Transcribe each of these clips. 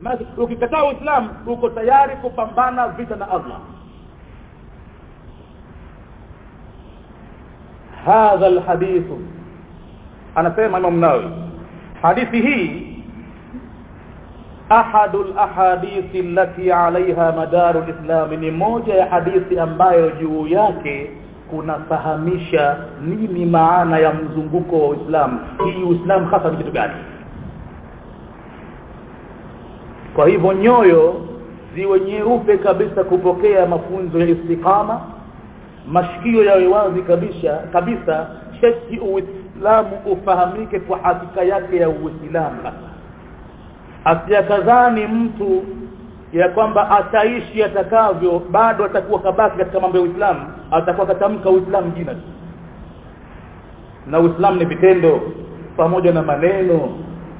maana ukikataa uislamu uko tayari kupambana vita na allah hadha alhadithu anasema imam nawawi hadithi hii ahadu lahadithi allati alaiha madaru lislami ni moja ya hadithi ambayo juu yake kunafahamisha nini maana ya mzunguko wa uislamu hii uislamu hasa ni kitu gani kwa hivyo nyoyo ziwe nyeupe kabisa kupokea mafunzo ya istiqama mashikio yawe wazi kabisa kabisa sheki uislamu ufahamike kwa hakika yake ya uislamu asiyakadhani mtu ya kwamba ataishi atakavyo bado atakuwa kabaki katika mambo ya uislamu atakuwa katamka uislamu jina tu na uislamu ni vitendo pamoja na maneno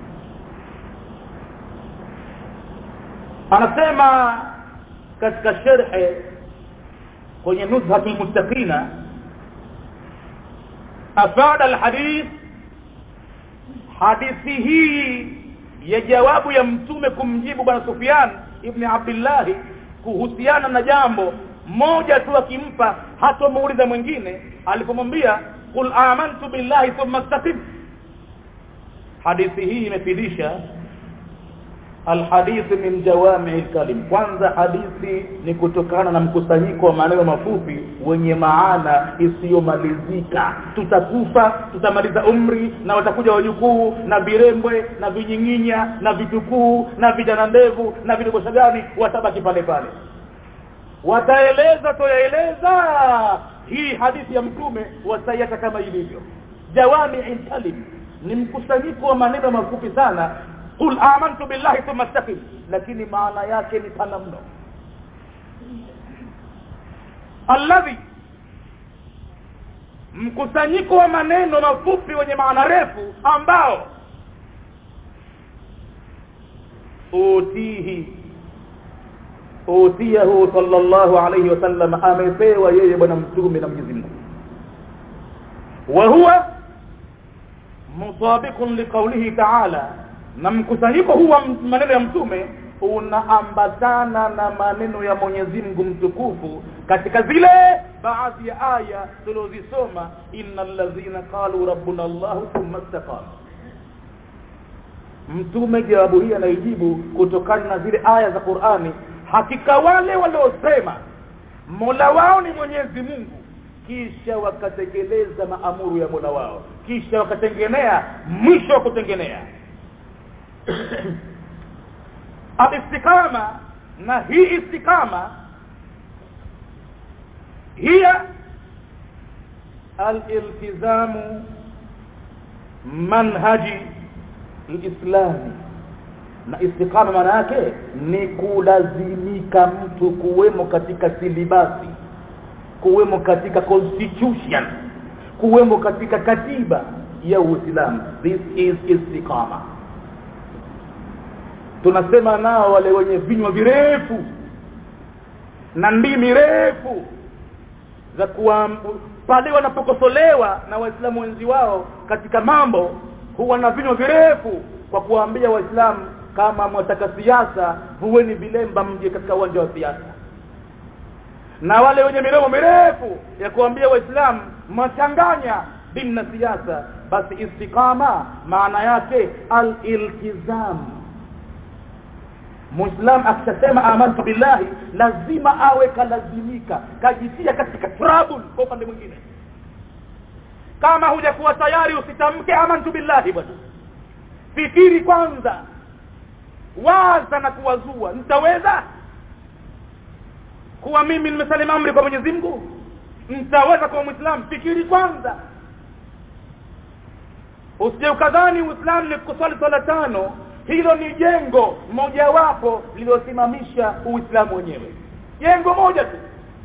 anasema katika sherhe kwenye nuzhatul muttaqina afada alhadith hadithi hii ya jawabu ya mtume kumjibu bwana Sufyan ibn Abdullah kuhusiana na jambo moja tu akimpa hatomuuliza mwingine alipomwambia qul amantu billahi thumma istaqim hadithi hii imefidisha alhadithi min jawami alkalim kwanza hadithi ni kutokana na mkusanyiko wa maneno mafupi wenye maana isiyomalizika tutakufa tutamaliza umri na watakuja wajukuu na virembwe na vinyinginya na vitukuu na vijana ndevu na vidogosha gani watabaki pale pale wataeleza toyaeleza hii hadithi ya mtume wataiacha kama ilivyo jawami alkalim ni mkusanyiko wa maneno mafupi sana qul amantu billahi thumma istaqim lakini maana yake ni pana mno alladhi mkusanyiko wa maneno mafupi wenye maana refu ambao utihi utiyahu sallallahu alayhi wasallam amepewa yeye bwana mtume na Mwenyezi Mungu wa huwa mutabiqun liqawlihi ta'ala na mkusanyiko huu wa maneno ya mtume unaambatana na maneno ya Mwenyezi Mungu mtukufu katika zile baadhi ya aya tulizosoma innal ladhina qalu rabbuna Allah thumma istaqamu mtume jawabu hii anaijibu kutokana na zile aya za Qur'ani hakika wale waliosema Mola wao ni Mwenyezi Mungu kisha wakatekeleza maamuru ya Mola wao kisha wakatengenea mwisho wa kutengenea الاستقامه na hii istikama hiya aliltizamu manhaji alislami na istikama maana yake ni kulazimika mtu kuwemo katika silibasi kuwemo katika constitution kuwemo katika katiba ya Uislamu this is istiqama tunasema nao wale wenye vinywa virefu na ndimi refu za kuwa pale wanapokosolewa na waislamu wenzi wao katika mambo huwa na vinywa virefu kwa kuwaambia waislamu kama mwataka siasa huweni vilemba mje katika uwanja wa siasa na wale wenye midomo mirefu ya kuambia waislamu mwachanganya dini na siasa basi istiqama maana yake al-iltizam Muislam akisema amantu billahi lazima awe kalazimika kajitia katika trouble kwa upande mwingine kama hujakuwa tayari usitamke amantu billahi bwana fikiri kwanza waza na kuwazua nitaweza kuwa mimi nimesalimu amri kwa Mwenyezi Mungu nitaweza kuwa muislamu fikiri kwanza usije ukadhani uislamu ni kuswali swala tano hilo ni jengo mojawapo lililosimamisha uislamu wenyewe jengo moja tu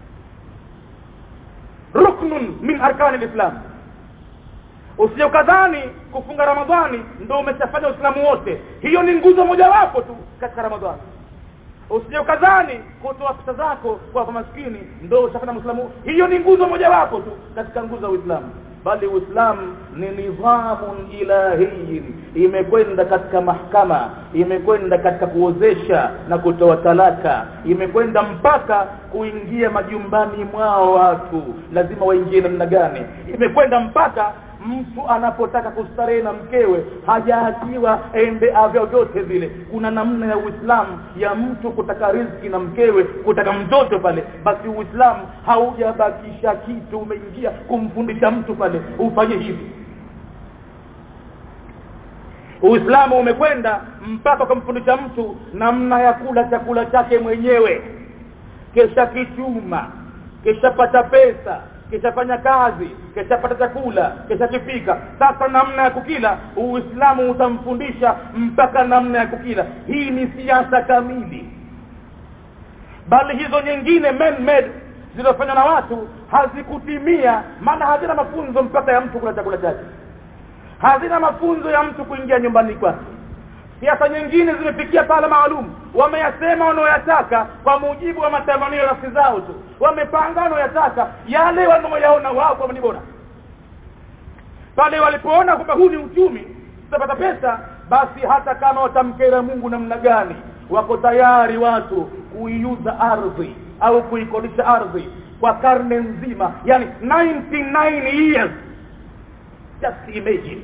ruknun min arkani alislam usije ukadhani kufunga ramadhani ndio umeshafanya uislamu wote hiyo ni nguzo mojawapo tu katika ramadhani usije ukadhani kutoa pesa zako kwa maskini ndio ushafanya muislamu hiyo ni nguzo mojawapo tu katika nguzo za uislamu bali uislamu ni nidhamun ilahiyin imekwenda katika mahkama imekwenda katika kuozesha na kutoa talaka imekwenda mpaka kuingia majumbani mwao watu lazima waingie namna gani imekwenda mpaka mtu anapotaka kustarehe na mkewe hajaachiwa ende avyo vyote vile kuna namna ya uislamu ya mtu kutaka riziki na mkewe kutaka mtoto pale basi uislamu haujabakisha kitu umeingia kumfundisha mtu pale ufanye hivi uislamu umekwenda mpaka kumfundisha mtu namna ya kula chakula chake mwenyewe kesha kichuma keshapata pesa kishafanya kazi kishapata chakula kishakipika sasa namna ya kukila uislamu utamfundisha mpaka namna ya kukila hii ni siasa kamili bali hizo nyingine man made zilizofanywa na watu hazikutimia maana hazina mafunzo mpaka ya mtu kula chakula chake hazina mafunzo ya mtu kuingia nyumbani kwake siasa nyingine zimefikia pala maalum wameyasema wanaoyataka kwa mujibu wa matamanio ya nafsi zao tu wamepanga wanaoyataka yale wanaoyaona wao kwamba ni bora pale walipoona kwamba huu ni uchumi tutapata pesa basi hata kama watamkera mungu namna gani wako tayari watu kuiuza ardhi au kuikodisha ardhi kwa karne nzima yani 99 years just imagine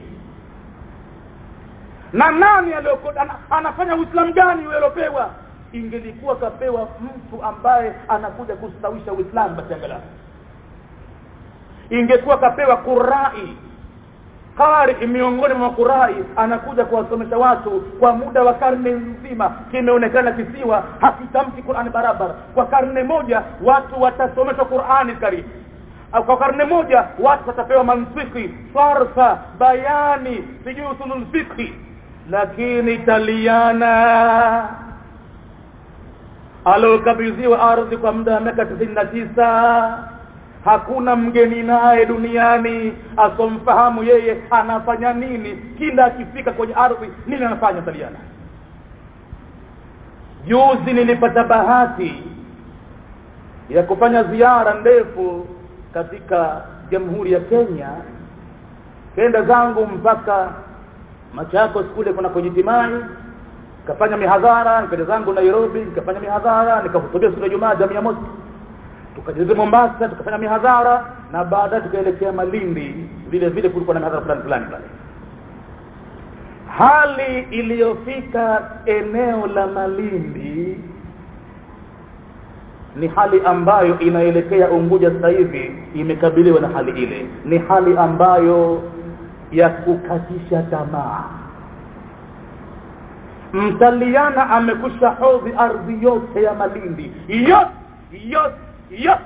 na nani aliyoko anafanya uislamu gani aliopewa ingelikuwa kapewa mtu ambaye anakuja kustawisha uislamu basi angalau ingekuwa kapewa kurai qari miongoni mwa kurai anakuja kuwasomesha watu kwa muda wa karne nzima kimeonekana kisiwa hakitamki Qur'ani barabara kwa karne moja watu watasomeshwa Qur'ani karibu kwa karne moja watu watapewa mantiki farsa bayani sijui usulul fiqhi lakini taliana alokabidhiwa ardhi kwa muda wa miaka tisini na tisa hakuna mgeni naye duniani asomfahamu yeye anafanya nini kila akifika kwenye ardhi nini anafanya taliana juzi nilipata bahati ya kufanya ziara ndefu katika jamhuri ya Kenya kenda zangu mpaka Machakos kule kuna kujitimai nikafanya mihadhara nikaja zangu Nairobi nikafanya mihadhara nikahutubia siku ya Jumaa jamii ya Mosi tukajeza Mombasa tukafanya mihadhara na baadaye tukaelekea Malindi vile vile kulikuwa na mihadhara fulani fulani pale hali iliyofika eneo la Malindi ni hali ambayo inaelekea Unguja sasa hivi imekabiliwa na hali ile ni hali ambayo ya kukatisha tamaa mtaliana amekusha hodhi ardhi yote ya Malindi yote yote yote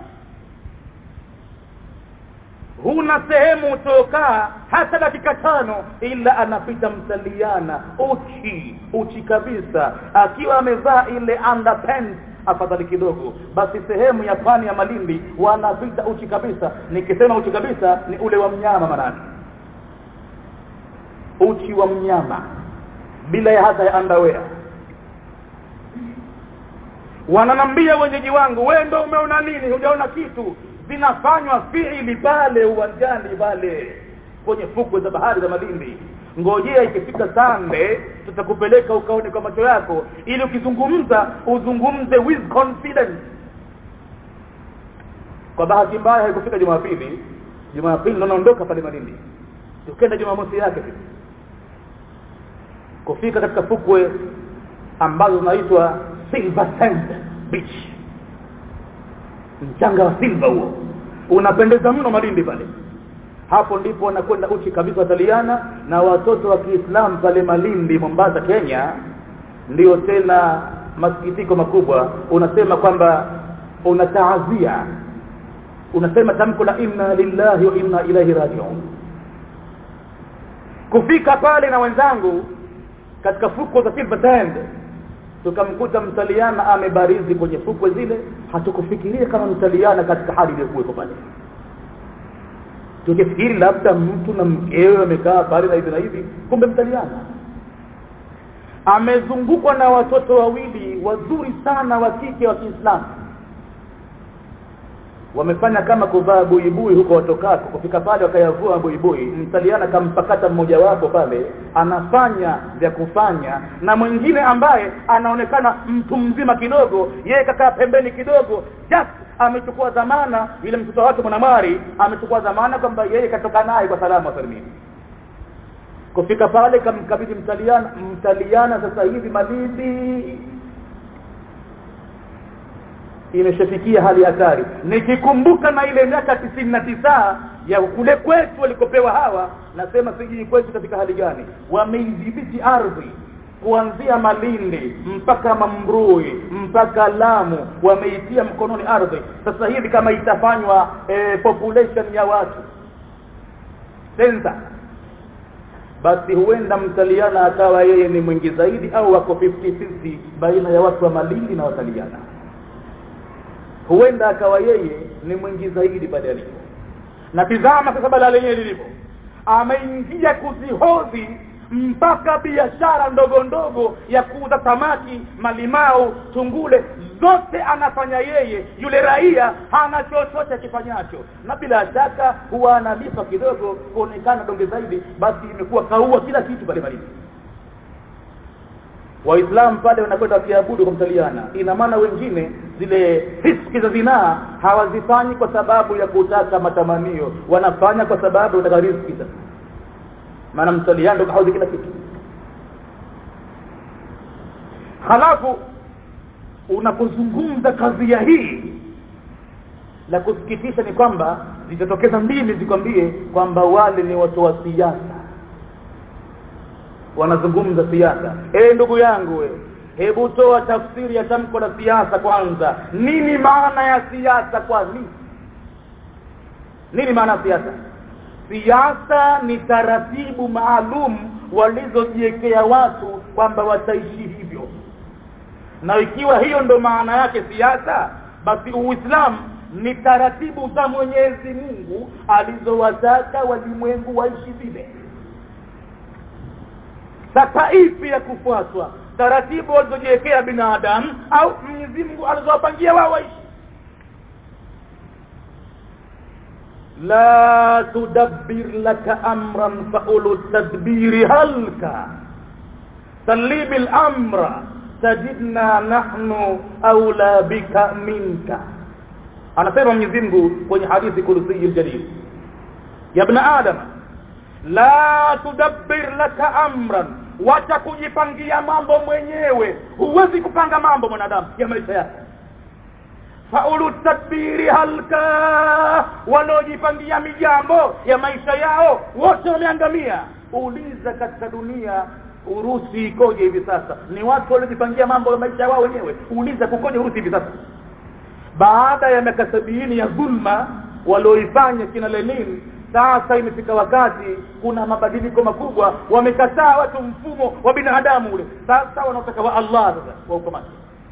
huna sehemu utokaa hata dakika tano ila anapita mtaliana uchi uchi kabisa akiwa amevaa ile underpants afadhali kidogo basi sehemu ya pwani ya Malindi wanapita uchi kabisa nikisema uchi kabisa ni ule wa mnyama manani uchi wa mnyama bila ya hata ya underwear wananambia wenyeji wangu wewe ndio umeona nini hujaona kitu zinafanywa fiili pale uwanjani pale kwenye fukwe za bahari za Malindi ngojea ikifika sande tutakupeleka ukaone kwa macho yako ili ukizungumza uzungumze with confidence kwa bahati mbaya haikufika Jumapili Jumapili ndo naondoka pale Malindi tukenda Jumamosi yake kufika katika fukwe ambazo zinaitwa Silver Sand Beach mchanga wa silver huo unapendeza mno Malindi pale hapo ndipo wanakwenda uchi kabisa wataliana na watoto wa Kiislamu pale Malindi Mombasa Kenya ndio tena masikitiko makubwa unasema kwamba unataazia unasema tamko la inna lillahi wa inna ilaihi rajiun kufika pale na wenzangu katika fukwe za Silver Sand tukamkuta mtaliana amebarizi kwenye fukwe zile hatukufikiria kama mtaliana katika hali iliyokuwepo pale tukifikiri labda mtu na mkewe amekaa pale na hivi na hivi kumbe mtaliana amezungukwa na watoto wawili wazuri sana wa kike wa Kiislamu wamefanya kama kuvaa buibui huko watokako kufika pale wakayavua buibui mtaliana kampakata mmoja wapo pale anafanya vya kufanya na mwingine ambaye anaonekana mtu mzima kidogo yeye kakaa pembeni kidogo just amechukua dhamana yule mtoto wake mwanamwari amechukua dhamana kwamba yeye katoka naye kwa salama salimini kufika pale kamkabidhi mtaliana mtaliana sasa hivi malindi imeshafikia hali hatari nikikumbuka na ile miaka tisini na tisa ya kule kwetu walikopewa hawa nasema sijui kwetu katika hali gani wameidhibiti ardhi kuanzia Malindi mpaka Mambrui mpaka Lamu wameitia mkononi ardhi sasa hivi kama itafanywa e, population ya watu sensa basi huenda mtaliana akawa yeye ni mwingi zaidi au wako 50-50 baina ya watu wa Malindi na wataliana huenda akawa yeye ni mwingi zaidi pale alipo na tizama sasa bala lenyewe lilipo ameingia kuzihodhi mpaka biashara ndogo ndogo ya kuuza samaki malimau tungule zote anafanya yeye yule raia hana chochote akifanyacho na bila shaka huwa analipa kidogo kuonekana donge zaidi basi imekuwa kaua kila kitu pale malini waislamu pale wanakwenda wakiabudu kumtaliana ina maana wengine zile riski za zinaa hawazifanyi kwa sababu ya kutaka matamanio wanafanya kwa sababu wanataka riziki sasa maana mtaliana ndo kahodhi kila kitu halafu unapozungumza kadhia hii la kusikitisha ni kwamba zitatokeza mbili zikwambie kwamba wale ni watu wa siasa wanazungumza siasa eh ndugu yangu we hebu toa tafsiri ya tamko la siasa kwanza nini maana ya siasa kwani nini maana ya siasa siasa ni taratibu maalum walizojiwekea watu kwamba wataishi hivyo na ikiwa hiyo ndo maana yake siasa basi uislamu ni taratibu za mwenyezi mungu alizowataka walimwengu waishi vile sasa ipi ya kufuatwa taratibu walizojiwekea binadamu au mwenyezi mungu alizowapangia wao waishi la tudabbir laka amran faulu tadbiri halka salimi lamra tajidna nahnu aula bika minka anasema mwenyezi mungu kwenye hadithi kursiyi ljalil ya bna adam la tudabbir laka amran wacha kujipangia mambo mwenyewe huwezi kupanga mambo mwanadamu ya maisha yake faulu tadbiri halka wanaojipangia mijambo ya maisha yao wote wameangamia uliza katika dunia urusi ikoje hivi sasa ni watu waliojipangia mambo ya maisha wao wenyewe uliza kukoje urusi hivi sasa baada ya miaka sabini ya dhulma walioifanya kina lenin sasa imefika wakati kuna mabadiliko makubwa wamekataa watu mfumo wa binadamu ule sasa wanaotaka wa allah sasa wa ukomati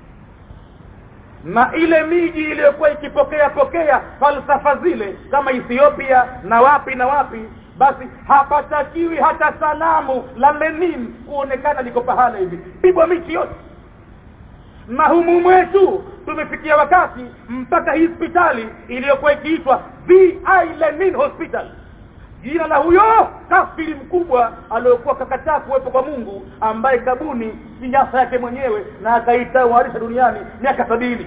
na ile miji iliyokuwa ikipokea pokea falsafa zile kama ethiopia na wapi na wapi basi hapatakiwi hata sanamu la lenin kuonekana liko pahala hivi pigwa miti yote na humu mwetu tumefikia wakati mpaka hii hospitali iliyokuwa ikiitwa vi lenin hospital jina la huyo kafiri mkubwa aliyokuwa kakataa kuwepo kwa mungu ambaye kabuni siasa yake mwenyewe na akaitawarisha duniani miaka sabini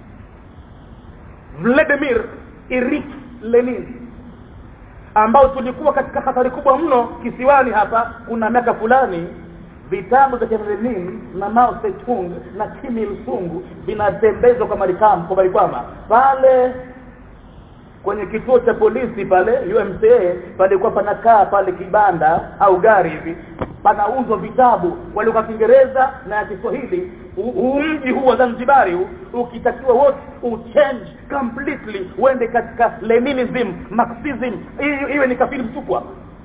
vladimir irik lenin ambao tulikuwa katika hatari kubwa mno kisiwani hapa kuna miaka fulani vitabu vya Lenin na Mao Zedong na Kim Il Sung vinatembezwa kwa Marekani kwa Marikwama pale kwenye kituo cha polisi pale UMCA palikuwa panakaa pale kibanda au gari hivi panauzwa vitabu walikuwa Kiingereza na ya Kiswahili huu mji huu wa Zanzibari huu ukitakiwa wote uchange completely uende katika Leninism Marxism iwe ni kafiri mtukwa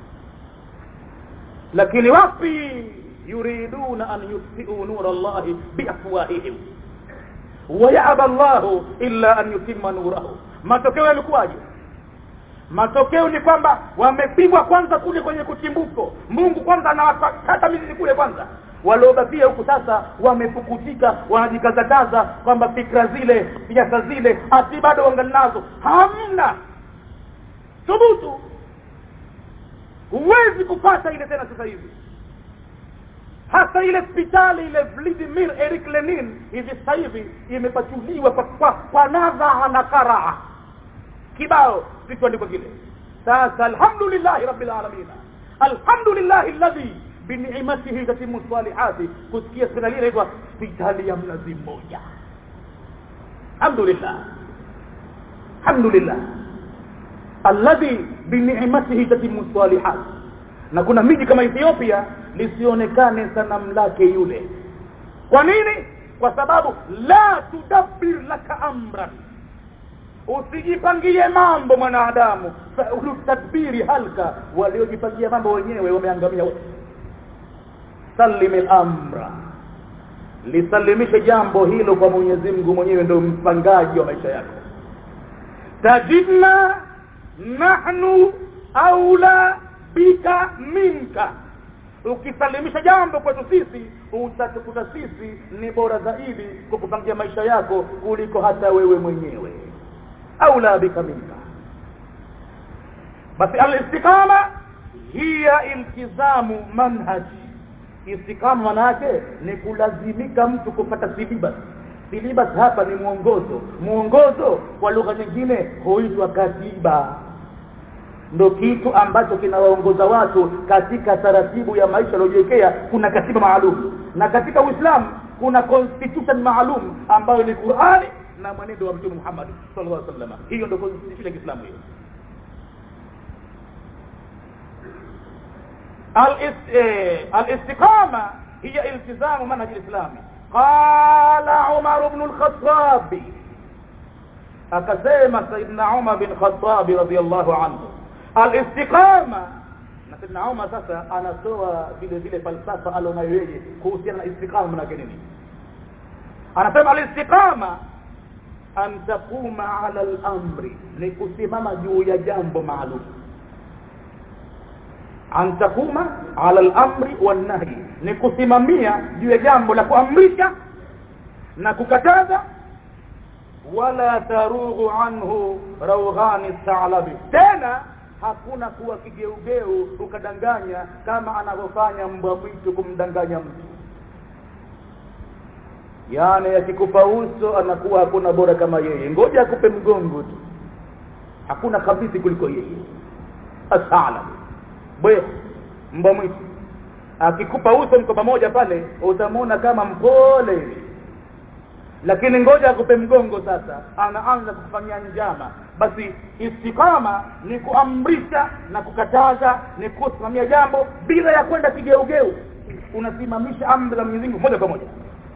lakini wapi yuriduna an yutfi'u nura Allah biafwahihim wayaba Allah illa an yutimma nurahu matokeo yalikuwaje matokeo ni kwamba wamepigwa kwanza kule kwenye kuchimbuko Mungu kwanza anawakata mizizi kule kwanza waliobakia huku sasa wamepukutika wanajikazakaza kwamba fikra zile siasa zile hati bado wangali nazo hamna thubutu huwezi kupata ile tena sasa hivi hata ile hospitali ile Vladimir Eric Lenin hivi sasa hivi imepachuliwa kwa, kwa, kwa nadha na karaa kibao kichoandikwa kile sasa alhamdulillah rabbil alamin alhamdulillah alladhi bini'matihi tatimu salihati kusikia hospitali inaitwa hospitali ya mnazi mmoja alhamdulillah alhamdulillah alladhi bini'matihi tatimu salihati na kuna miji kama Ethiopia lisionekane sanamu lake yule kwa nini kwa sababu la tudabbir laka amran usijipangie mambo mwanadamu tadbiri halka waliojipangia mambo wenyewe wameangamia wote salim al-amra lisalimishe jambo hilo kwa Mwenyezi Mungu mwenyewe ndio mpangaji wa maisha yako tajidna nahnu aula bika minka ukisalimisha jambo kwetu sisi utatukuta sisi ni bora zaidi kukupangia maisha yako kuliko hata wewe mwenyewe aula bika minka basi al-istiqama hiya iltizamu manhaj istiqama manake ni kulazimika mtu kupata silibas silibas hapa ni mwongozo mwongozo kwa lugha nyingine huitwa katiba ndo kitu ambacho kinawaongoza watu katika taratibu ya maisha waliojiwekea kuna katiba maalum na katika Uislamu kuna constitution maalum ambayo ni Qur'ani na mwenendo wa Mtume Muhammad sallallahu alaihi wasallam hiyo ndio constitution ya Kiislamu hiyo الاستقامه هي التزام منهج الاسلام قال عمر بن الخطاب akasema saidna Umar bin Khattab radhiyallahu anhu al-istiqama na saidna Umar sasa anatoa vile vile falsafa alionayo yeye kuhusiana na istiqama maana nini anasema al-istiqama an taquma ala al-amri ni kusimama juu ya jambo maalum an taquma ala al-amri wan-nahy ni kusimamia juu ya jambo la kuamrisha na kukataza wala tarughu anhu rawghani sa'labi tena hakuna kuwa kigeugeu ukadanganya kama anavyofanya mbwa mwitu kumdanganya mtu yani akikupa uso anakuwa hakuna bora kama yeye ngoja akupe mgongo tu hakuna kabisa kuliko yeye as'alab bwe mbwa mwitu akikupa uso mko pamoja pale utamwona kama mpole hivi lakini ngoja akupe mgongo sasa anaanza kufanyia njama basi istikama ni kuamrisha na kukataza ni kusimamia jambo bila ya kwenda kigeugeu unasimamisha amri za Mwenyezi Mungu moja kwa moja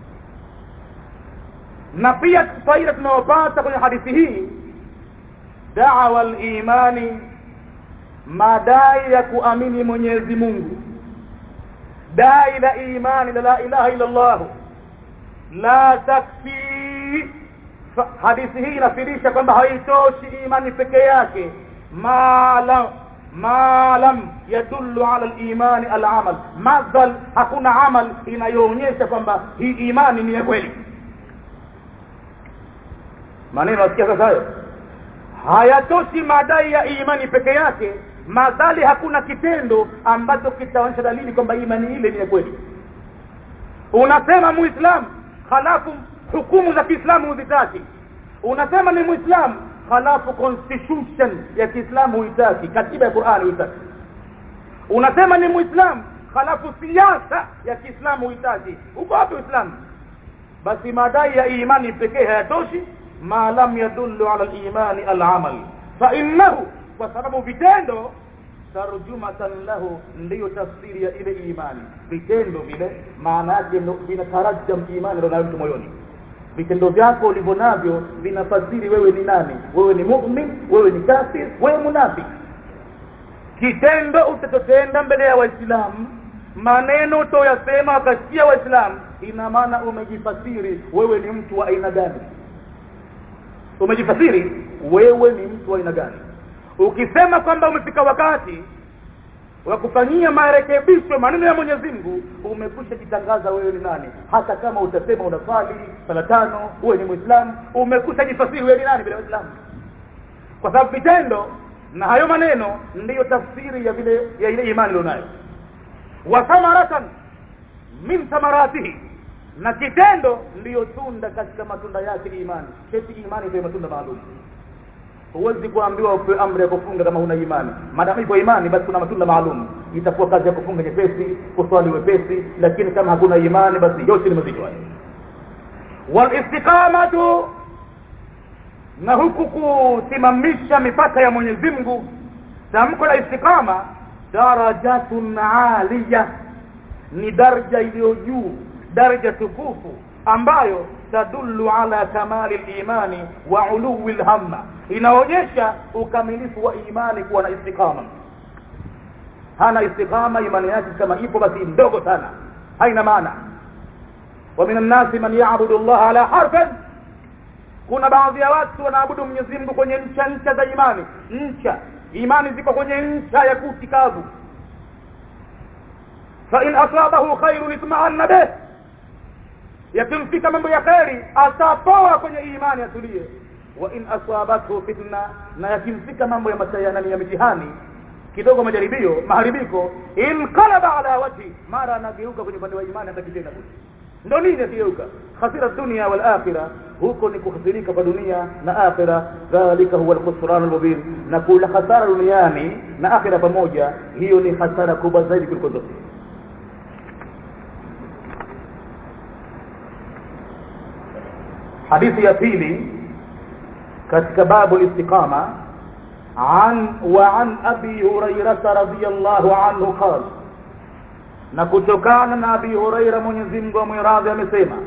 na pia faida tunayopata kwenye hadithi hii da'wa al-imani madai ya kuamini Mwenyezi Mungu dai la imani la ilaha illa Allah la takfi hadithi hii inafirisha kwamba haitoshi imani peke yake malam malam yadullu ala al-iman al-amal madhal hakuna amal inayoonyesha kwamba hii imani ni ya kweli maneno asikia sasa hayo hayatoshi madai ya imani peke yake madhali hakuna kitendo ambacho kitaonyesha dalili kwamba imani ile ni ya kweli unasema muislamu halafu hukumu za Kiislamu huzitaki unasema ni muislamu halafu constitution ya Kiislamu huitaki katiba ya Qur'ani huitaki unasema ni muislamu halafu siasa ya Kiislamu huitaki uko wapi uislamu basi madai ya imani pekee hayatoshi ma lam yadullu ala al-imani al-amal fa innahu kwa sababu vitendo tarjumatan lahu ndiyo tafsiri ya ile imani vitendo vile maana yake vinatarajam imani ndio mtu moyoni vitendo vyako ulivyo navyo vinafasiri wewe ni nani wewe ni mu'min wewe ni kafir wewe munafiki kitendo utatotenda mbele ya waislamu maneno utoyasema wakasikia waislamu ina maana umejifasiri wewe ni mtu wa aina gani umejifasiri wewe ni mtu wa aina gani ukisema kwamba umefika wakati wa kufanyia marekebisho maneno ya Mwenyezi Mungu umekwisha jitangaza wewe ni nani hata kama utasema unaswali sala tano uwe ni muislamu umekwisha jifasiri wewe ni nani bila uislamu kwa sababu vitendo na hayo maneno ndiyo tafsiri ya vile ya ile imani ulionayo wa thamaratan min thamaratihi na kitendo ndiyo tunda katika matunda yake imani kesi imani ndio matunda maalum huwezi kuambiwa upewe amri ya kufunga kama huna imani maadamu ipo imani basi kuna matunda maalum itakuwa kazi ya kufunga nyepesi kuswali wepesi lakini kama hakuna imani basi yote ni mazito hayo walistiqamatu na huku kusimamisha mipaka ya Mwenyezi Mungu tamko la istiqama darajatun aliya ni daraja iliyo juu daraja tukufu ambayo tadullu ala kamali imani wa uluwi lhamma inaonyesha ukamilifu wa imani kuwa na istiqama hana istiqama imani yake kama ipo basi ndogo sana haina maana wa minan nasi man ya'budu Allah ala harfin kuna baadhi ya watu wanaabudu Mwenyezi Mungu kwenye ncha ncha za imani ncha imani ziko kwenye ncha ya kuti kavu fa in asabahu khairun itma'anna bih yakimfika mambo ya kheri atapoa kwenye imani atulie wa in asabathu fitna na yakimfika mambo ya masayana ya mitihani kidogo majaribio maharibiko inqalaba ala wajhi mara anageuka kwenye upande wa imani hata kitenda ndo nini akigeuka khasira dunia wal akhirah huko ni kukhasirika kwa dunia na akhira dhalika huwa alkhusran almubin na kula hasara duniani na akhira pamoja hiyo ni hasara kubwa zaidi kuliko zote hadithi ya pili katika babu istiqama عن وعن ابي هريره رضي الله عنه قال na kutokana na abi huraira mwenyezi Mungu amwiradhi amesema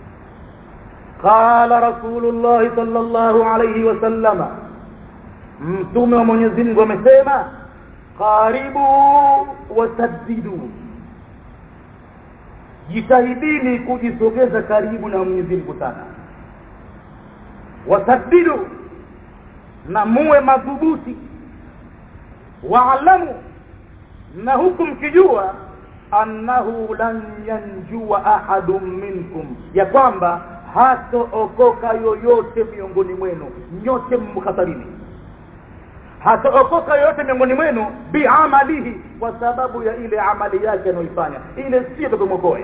qala rasulullah sallallahu alayhi wasallama mtume wa mwenyezi Mungu amesema qaribu wasaddidu jitahidini kujisogeza karibu na mwenyezi Mungu sana wasaddidu na muwe madhubuti waalamu na huku mkijua annahu lan yanjua ahadun minkum ya kwamba hatookoka yoyote miongoni mwenu nyote mkhatarini hatookoka yoyote miongoni mwenu biamalihi kwa sababu ya ile amali yake anayoifanya ile sio tukumwokoe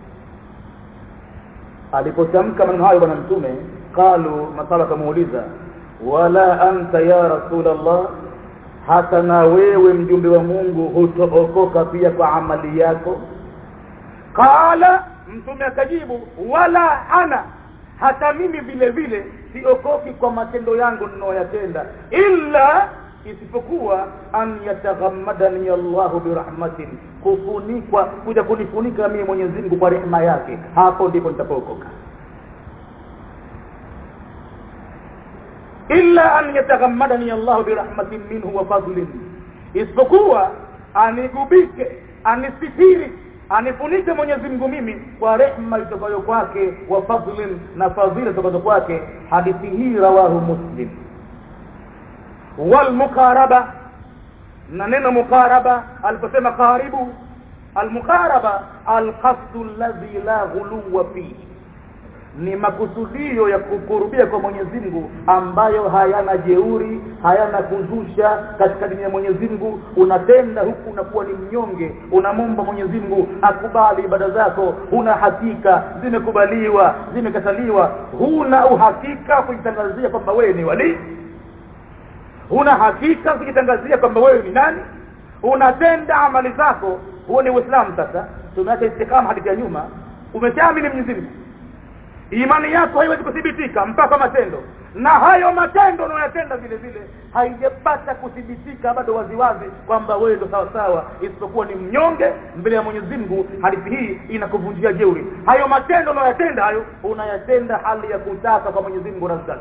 alipotamka maneno hayo bwana mtume qalu masala kamuuliza wala anta ya rasul allah hata na wewe mjumbe wa Mungu hutookoka pia kwa amali yako qala mtume akajibu wala ana hata mimi vile vile siokoki kwa matendo yangu ninayoyatenda illa isipokuwa an yataghammadani Allahu birahmatin kufunikwa kuja kunifunika mimi Mwenyezi Mungu kwa rehema yake hapo ndipo nitapookoka illa an yataghammadani Allah birahmatin minhu wa fadlin isipokuwa anigubike anisitiri anifunike Mwenyezi Mungu mimi kwa rehema itokayo kwake wa fadlin na fadhila itokayo kwake hadithi hii rawahu muslim wal muqaraba na neno muqaraba aliposema karibu al muqaraba al qasdu alladhi la ghuluwa fihi ni makusudio ya kukurubia kwa Mwenyezi Mungu ambayo hayana jeuri hayana kuzusha katika dini ya Mwenyezi Mungu unatenda huku unakuwa ni mnyonge unamomba Mwenyezi Mungu akubali ibada zako huna hakika zimekubaliwa zimekataliwa huna uhakika kujitangazia kwamba wewe ni wali huna hakika kujitangazia kwamba wewe ni nani unatenda amali zako huo ni Uislamu sasa tumeacha istikama hadithi ya nyuma umeshaamini Mwenyezi Mungu imani yako haiwezi kuthibitika mpaka matendo na hayo matendo unayotenda vile vile haijapata kuthibitika bado waziwazi kwamba wewe ndo sawa sawa isipokuwa ni mnyonge mbele ya Mwenyezi Mungu hadithi hii inakuvunjia jeuri hayo matendo unayotenda hayo unayatenda hali ya kutaka kwa Mwenyezi Mungu razaki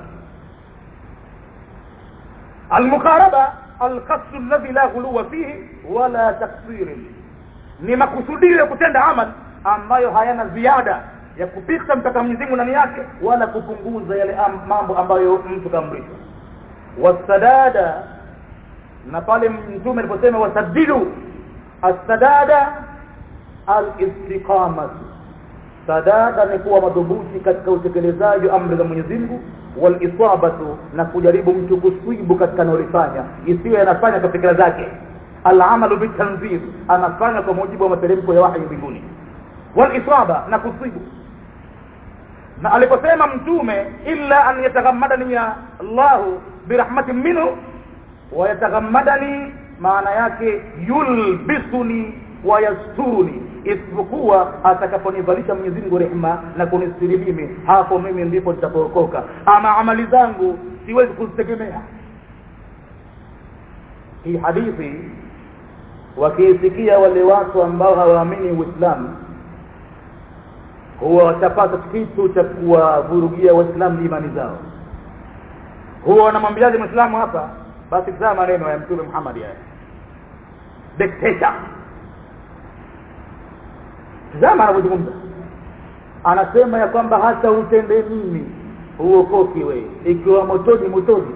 المقاربه القصد الذي لا غلو فيه ولا تقصير ni makusudio ya kutenda amal ambayo hayana ziada ya kupita mpaka Mwenyezi Mungu ndani yake wala kupunguza yale am, mambo ambayo mtu kaamrishwa wasadada na pale mtume aliposema wasadidu assadada alistiqamatu sadada ni kuwa madhubuti katika utekelezaji wa amri za Mwenyezi Mungu walisabatu na kujaribu mtu kuswibu katika analofanya isiwe anafanya kwa fikra zake alamalu bitanzir anafanya kwa mujibu wa materemko ya wahyi mbinguni walisaba na kuswibu na aliposema mtume illa an yataghammadani ya Allahu birahmatin minhu wa yataghammadani maana yake yulbisuni wa yasturuni isipokuwa atakaponivalisha Mwenyezi Mungu rehema na kunistiri mimi hapo mimi ndipo nitapookoka ama amali zangu siwezi kuzitegemea hii hadithi wakiisikia wale watu ambao hawaamini Uislamu huwa watapata kitu cha kuwavurugia waislamu imani zao huwa wanamwambiaje mwislamu hapa basi tazama maneno ya mtume Muhammad haya dictator tazama anavyozungumza anasema ya kwamba hata utende nini uokoki wewe ikiwa motoni motoni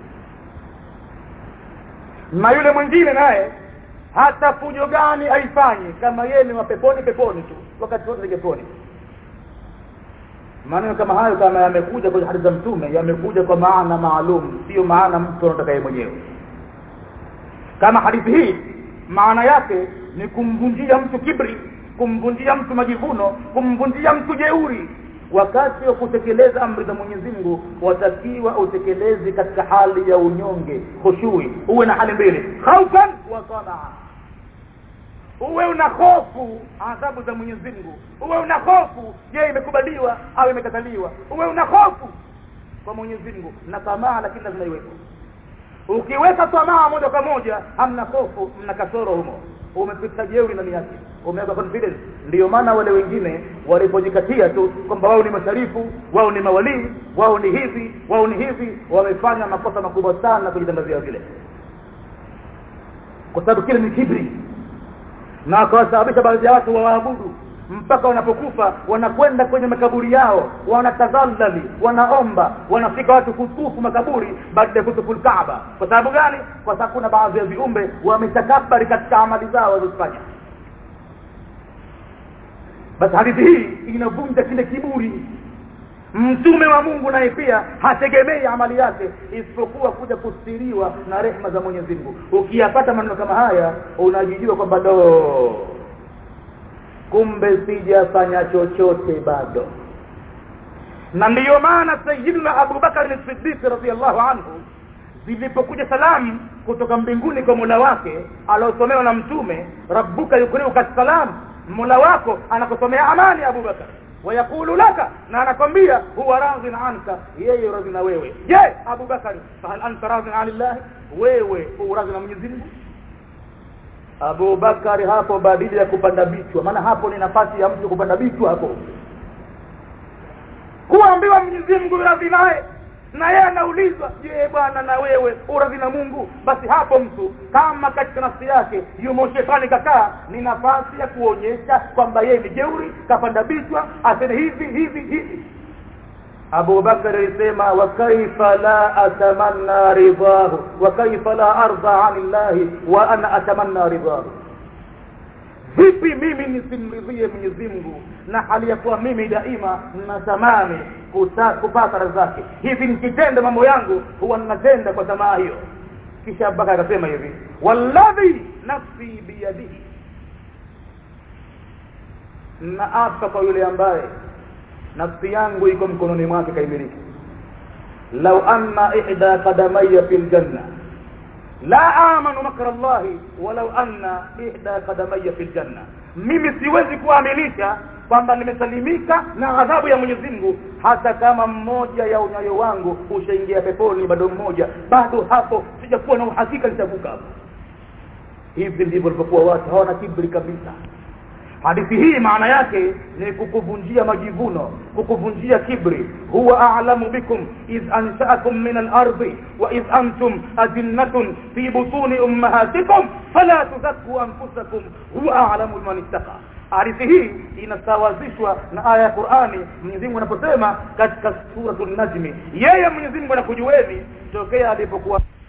na yule mwingine naye hata fujo gani aifanye kama yeye ni mapeponi peponi tu wakati wote peponi maneno kama hayo kama yamekuja kwenye hadithi za mtume yamekuja kwa maana maalum sio maana mtu anataka yeye mwenyewe kama hadithi hii maana yake ni kumvunjia mtu kibri kumvunjia mtu majivuno kumvunjia mtu jeuri wakati wa kutekeleza amri za Mwenyezi Mungu watakiwa utekeleze katika hali ya unyonge khushui uwe na hali mbili khaufan wa tamaa uwe una hofu adhabu za Mwenyezi Mungu uwe una hofu je imekubaliwa au imekataliwa uwe una hofu kwa Mwenyezi Mungu na tamaa lakini lazima iwepo ukiweka tamaa moja kwa moja hamna hofu mna kasoro humo umepita jeuri ndani yake umeweka confidence ndio maana wale wengine walipojikatia tu kwamba wao ni masharifu wao ni mawalii wao ni hivi wao ni hivi wamefanya makosa makubwa sana kujitangazia vile kwa sababu kile ni kibri na akawasababisha baadhi ya watu wawaabudu mpaka wanapokufa wanakwenda kwenye makaburi yao wanatadhallali wanaomba wanafika watu kutufu makaburi baada ya kutufu Kaaba kwa sababu gani kwa sababu kuna baadhi ya viumbe wametakabari katika amali zao walizofanya basi hadithi hii inavunja kile kiburi mtume wa Mungu naye pia hategemei amali yake isipokuwa kuja kustiriwa na rehma za Mwenyezi Mungu ukiyapata maneno kama haya unajijua kwamba do kumbe sijafanya chochote bado na ndiyo maana sayyidina Abu Bakar as-Siddiq radhiyallahu anhu zilipokuja salamu kutoka mbinguni kwa Mola wake aliosomewa na mtume rabbuka yukriuka salam Mola wako anakusomea amani Abu Bakar wayakulu laka na anakwambia huwa radhin anka yeye radhi na wewe je Abu Bakar fahal anta radhin anillah wewe uradhi na Mwenyezi Mungu Abu Bakari hapo badili ya kupanda bichwa maana hapo ni nafasi ya mtu kupanda bichwa hapo kuambiwa Mwenyezi Mungu radhi naye na yeye anaulizwa je bwana na wewe uradhi na Mungu basi hapo mtu kama katika nafsi yake yumo shetani kakaa ni nafasi ya kuonyesha kwamba yeye ni jeuri kapanda bichwa aseme hivi hivi hivi Abu Bakar alisema wa kaifa la atamanna ridahu wa kaifa la arda anillahi wa ana atamanna ridahu vipi mimi nisimridhie Mwenyezi Mungu na hali ya kuwa mimi daima natamani kupata radhi zake hivi nikitenda mambo yangu huwa ninatenda kwa tamaa hiyo kisha Abubakar akasema hivi walladhi nafsi biyadihi na apa kwa yule ambaye nafsi yangu iko mkononi mwake kaimiliki law anna ihda qadamayya fil janna la amanu makra Allah walau anna ihda qadamayya fil janna mimi siwezi kuaminisha kwamba nimesalimika na adhabu ya Mwenyezi Mungu hata kama mmoja ya unyayo wangu ushaingia peponi bado mmoja bado hapo sijakuwa na uhakika nitavuka hapo hivi ndivyo walivyokuwa watu hawana kibri kabisa hadithi hii maana yake ni kukuvunjia majivuno kukuvunjia kibri huwa a'lamu bikum idh ansha'akum min al-ardi wa idh antum ajinnatun fi butuni ummahatikum fala tuzakku anfusakum huwa a'lamu biman ittaqa hadithi hii inasawazishwa na aya ya Qur'ani Mwenyezi Mungu anaposema katika suratul Najmi yeye Mwenyezi Mungu anakujueni tokea alipokuwa